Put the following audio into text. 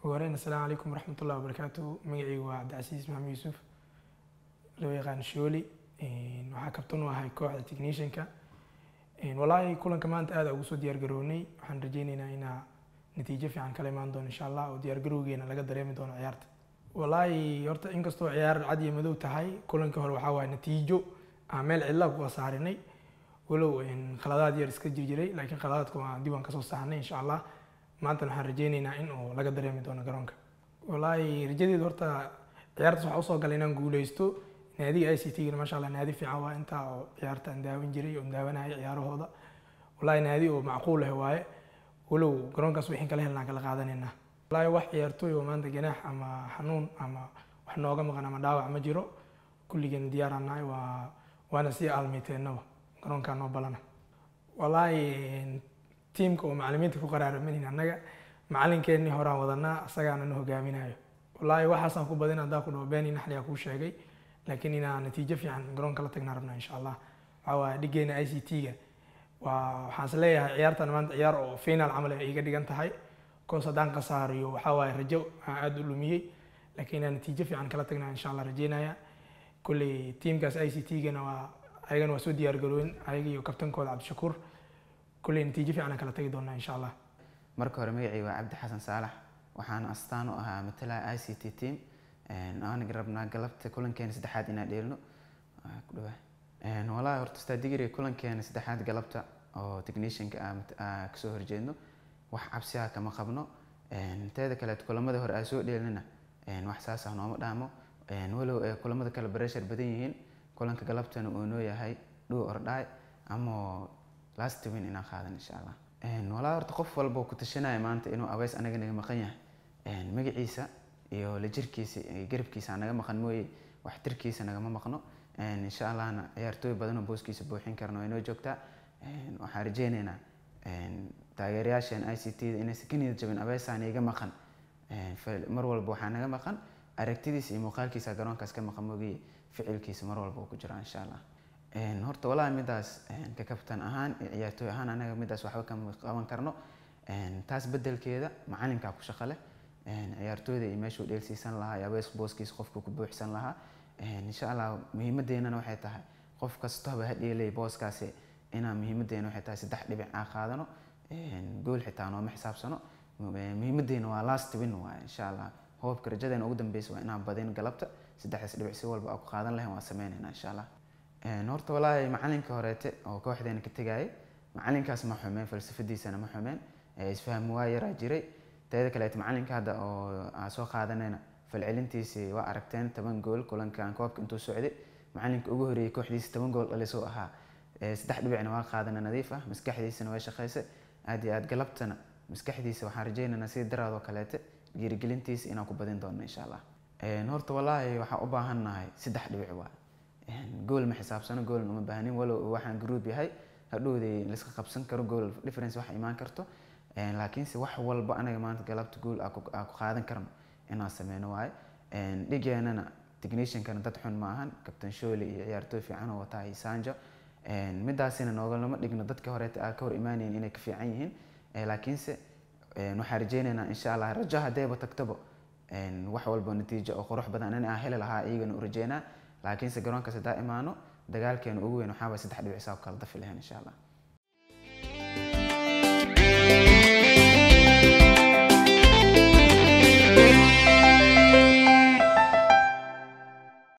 ugu horeyn assalaamu calaykum waraxmatullahi wabarakaatu magacaygu waa cabdicasiis maxamed yuusuf loo yaqaan shooli waxaa kabtan u ahay kooxda technicianka walaahi kulanka maanta aada ugu soo diyaar garownay waxaan rajeyneynaa inaa natiijo fiican kala imaan doono insha allah oo diyaar garowgeena laga dareemi doono ciyaarta walaahi horta inkastoo ciyaar cad iyo madow tahay kulanka hore waxaa waaye natiijo aan meel cidla ku saarinay walow khaladaad yar iska jirjiray laakiin khaladaadka waa dib waan kasoo saarnay insha allah maantana waxaan rajeyneynaa in uu laga dareemi doono garoonka walaahi rajadeedu horta ciyaartaas waxaa usoo galay inaan guuleysto naadiga i c t gana maasha allah naadi fiican waa intaa oo ciyaarta aan daawin jiray oo daawanayay ciyaarahooda walaahi naadi oo macquul ah waaye walow garoonkaas wixin kala helnaan kala qaadanaynaa walaahi wax ciyaartooy oo maanta ganaax ama xanuun ama wax nooga maqan ama dhaawac ma jiro kulligeen diyaaraan nahay waa waana sii aalmeyteennaba garoonkaa noo balana walaahi tiimka oo macalimiinta ku qaraaramanayna annaga macalinkeenii horaan wadanaa asagaana na hogaaminayo walaahi waxaasaan ku badin haddaa ku dhaho beeni naxliyaa kuu sheegay laakiin inaa natiijo fiican garoonka la tagnaa rabnaa insha allah waxaa waaye dhigeena i c t-ga waa waxaan is leeyahay ciyaartan maanta ciyaar oo final camal ay iga dhigan tahay koos haddaan khasaariyo waxaa waaye rajo aan aada u lumiyey laakiin inaan natiijo fiican kala tagnaa insha allah rajeynaya kolley tiimkaas i c t-gana waa ayagana waa soo diyaar garooyin ayaga iyo kabtankooda cabdishakuur kolley natiijo fiican aan kala tagi doonaa insha allah marka hore magacii waa cabdi xasan saalax waxaana astaan u ahaa matalaha i c t team aanaga rabnaa galabta kulankeena saddexaad inaan dheelno ku dhawaa walaahi horta stadigiri kulankeena saddexaad galabta oo technicianka aa kasoo horjeedno wax cabsiha kama qabno teeda kaleet kulamada hore aa soo dheelnana wax saas ah nooma dhaamo walow ee kulamada kale breshar badan yihiin kulanka galabtana uu noo yahay dhuu ordhaay ama last win inaan qaadan insha allah walaa horta qof walba ku tashanaya maanta inuu abeys anaga naga maqan yahay magaciisa iyo la jirkiisa iyo garabkiisa naga maqan mooye waxtirkiisa nagama maqno insha allahna ciyaartooy badan oo booskiisa buuxin karno way noo joogtaa waxaan rajeyneynaa taageerayaasheen i c t da inaysan ka niyad jabin abeysaan iga maqan mar walba waxaa naga maqan aragtidiisa iyo muuqaalkiisa garoonkaas ka maqan moogiye ficilkiisa mar walba uu ku jiraa insha allah horta walaahi midaas ka kabtan ahaan iyo ciyaartooy ahaan anaga midaas waxba kama qaban karno taas bedelkeeda macalinkaa ku shaqo leh ciyaartooyda iyo meeshuu dheelsiisan lahaa iyo abees booskiisa qofku ku buuxsan lahaa insha allah muhiimadeennana waxay tahay qof kastaba ha dheelay booskaasi inaa muhiimadeena waxay tahay saddex dhibic aa qaadano gool xitaa nooma xisaabsano muhiimadeena waa last win waay insha allah hoobka rajadeena ugu dambeysa waa inaan badin galabta saddexdaas dhibic si walba aa ku qaadan lahayn waa sameynayna insha allah horta walaahi macalinka horeete oo kooxdeena ka tegayay macalinkaas ma xumeen falsafadiisana ma xumeen isfaham waa yaraa jiray teeda kaleet macalinka hadda oo aan soo qaadanayna falcelintiisii waa aragteen toban gool kulankan koobka intuu socday macalinka ugu horeeyey kooxdiisa toban gool dhalisuu ahaa saddex dhibicna waa qaadana nadiif ah maskaxdiisana way shaqaysay aad iyo aad galabtana maskaxdiisa waxaan rajeynaynaa sidii daraadoo kaleete dhiirigelintiisa inaan ku badin doono insha allah horta walaahi waxaan u baahannahay saddex dhibic waa gool ma xisaabsano goolna uma baahnin walow waxaan group yahay hadhowday laiska qabsan karo gool difference wax imaan karto laakiinse wax walba anaga maanta galabta gool aa ku qaadan karno inaan sameyno waaye dhigeenana techniciankana dad xun ma ahan captain sholi iyo ciyaartooy fiican oo wataa iyo sanjo midaasina noogalama dhigno dadka horeeta aa ka hor imaanayin inay ka fiican yihiin laakiinse waxaan rajeyneynaa insha allah rajo haddayba tagtaba wax walba natiijo oo qurux badan in aan heli lahaa iyagana u rajeynaa laakiinse garoonkaas haddaa imaano dagaalkeena ugu weyn waxaa waay saddex dhibic saa ku kala dafi lahayn insha allah thank you